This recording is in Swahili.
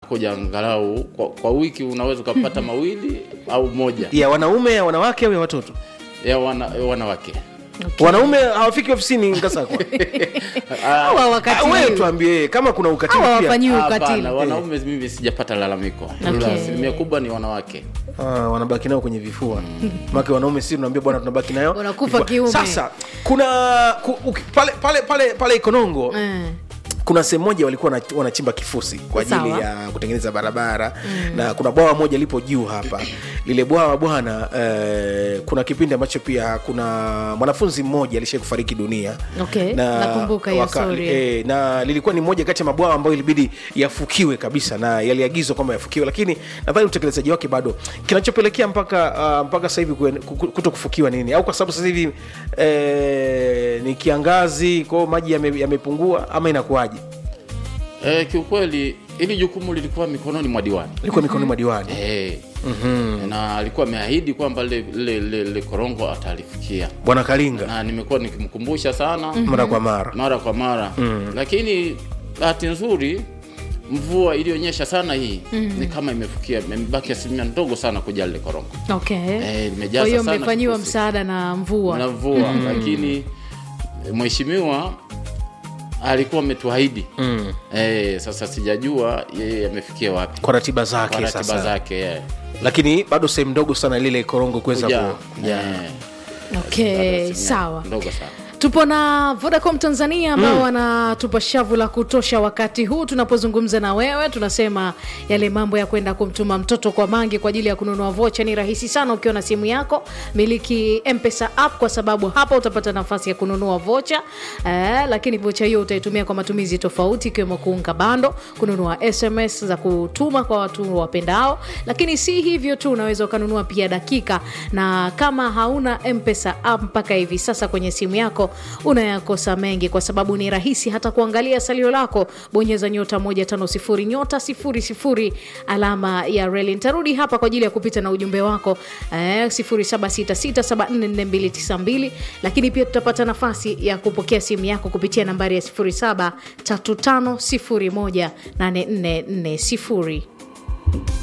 wanakuja angalau kwa, kwa wiki unaweza ukapata mawili au moja ya wanaume ya wanawake au ya watoto ya wana, ya wanawake Okay. wanaume hawafiki ofisini ngasakwa Hawa wakatili. wewe tuambie kama kuna ukatili Hawa pia wafanyiwi ukatili Hapana, wanaume mimi sijapata lalamiko ila Okay. asilimia kubwa ni wanawake Ah, wanabaki nao kwenye vifua make wanaume si tunaambia bwana tunabaki nayo Wanakufa vifua. kiume. sasa kuna ku, uki, pale pale pale pale ikonongo Eh. kuna sehemu moja walikuwa wana- wanachimba kifusi kwa ajili Sawa. ya kutengeneza barabara mm. na kuna bwawa moja lipo juu hapa lile bwawa bwana eh, kuna kipindi ambacho pia kuna mwanafunzi mmoja alishai kufariki dunia Okay, nakumbuka hiyo story. eh, na lilikuwa ni moja kati ya mabwawa ambayo ilibidi yafukiwe kabisa na yaliagizwa kwamba yafukiwe lakini nadhani utekelezaji wake bado kinachopelekea mpaka uh, mpaka sasa hivi kuen- ku- kuto kufukiwa nini au kwa sababu sasa hivi eh, ni kiangazi kwao maji yame- yamepungua ama inakuwaje e, kiukweli hili jukumu lilikuwa mikononi mwa diwani ilikuwa mikononi mwa diwani e, na alikuwa ameahidi kwamba lile lile- lile lile korongo atalifikia bwana kalinga na nimekuwa nikimkumbusha sana mara kwa mara mara kwa mara lakini bahati nzuri mvua iliyonyesha sana hii ni kama imefikia imebaki asilimia ndogo sana kuja lile korongo Okay. Eh, limejaza kwa hiyo sana mmefanyiwa kifusi. msaada na mvua na mvua lakini eh, mheshimiwa alikuwa ametuahidi mm. eh, sasa sijajua yeye amefikia wapi kwa ratiba kwa zake ratiba sasa zake eh. lakini bado sehemu ndogo sana lile korongo kuweza Kuja, ku- eh, okay asilimia sawa ndogo sana tupo na vodacom tanzania ambao wanatupa shavu la kutosha wakati huu tunapozungumza na wewe tunasema yale mambo ya kwenda kumtuma mtoto kwa mangi kwa ajili ya kununua vocha ni rahisi sana ukiwa na simu yako miliki mpesa app kwa sababu hapa utapata nafasi ya kununua vocha eh, lakini vocha hiyo utaitumia kwa matumizi tofauti ikiwemo kuunga bando kununua sms za kutuma kwa watu wapendao lakini si hivyo tu unaweza ukanunua pia dakika na kama hauna mpesa app mpaka hivi sasa kwenye simu yako unayakosa mengi kwa sababu ni rahisi hata kuangalia salio lako bonyeza nyota 150 nyota 00 alama ya reli nitarudi hapa kwa ajili ya kupita na ujumbe wako eh, 0766744292 lakini pia tutapata nafasi ya kupokea simu yako kupitia nambari ya 0735018440